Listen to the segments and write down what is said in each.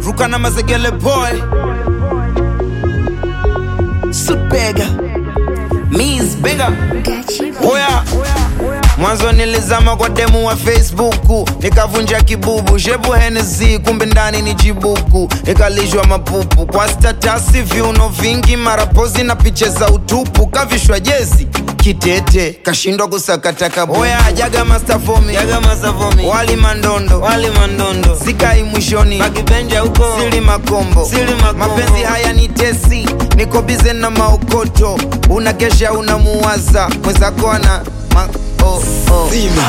ruka na mazegele boy Supega Miss Bega Oya Mwanzo nilizama kwa demu wa Facebook nikavunja kibubu, shepu Hennessy, kumbe ndani ni jibuku, nikalishwa mapupu kwa statasi, viuno vingi, marapozi na picha za utupu, kavishwa jezi kitete, kashindwa kusakata kabu. Oya jaga master for me, jaga master for me, wali mandondo, wali mandondo, sikai mwishoni, makibenja huko, sili makombo, sili makombo, mapenzi haya ni tesi, niko bize na maokoto, unakesha unamuwaza mwenzako ana ma oh, oh. Zima.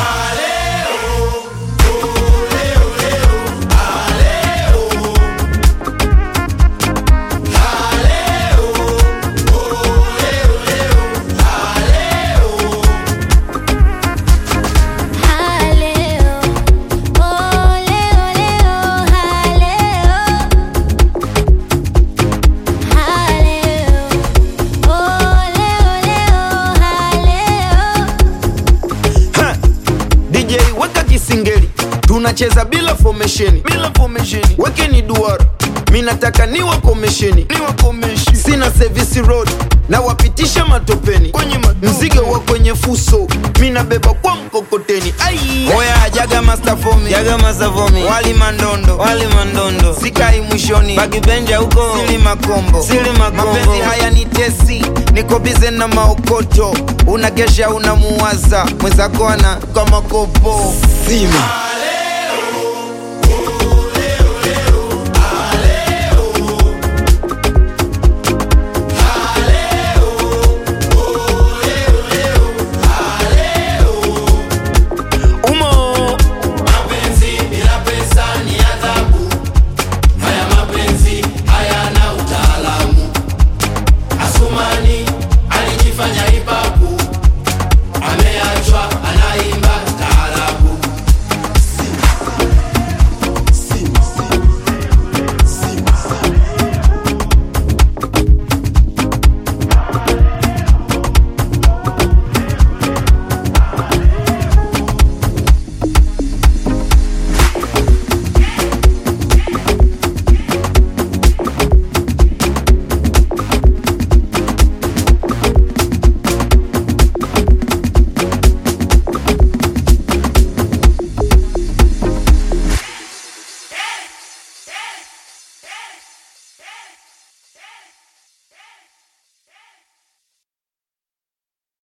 Haleo, oh leo leo, haleo, haleo, oh leo leo, haleo. Ha! DJ weka kisingeli tunacheza bila formation bila formation wekeni duara mi nataka niwa komesheni niwa komesheni sina service road na wapitisha matopeni kwenye mzigo wa kwenye fuso mi nabeba kwa mkokoteni ai oya jaga master for me jaga master for me wali mandondo wali mandondo sikai mwishoni bagibenja huko sili makombo sili makombo mapenzi haya ni tesi niko bize na maokoto unakesha unamuwaza mwenzako ana kama kopo zima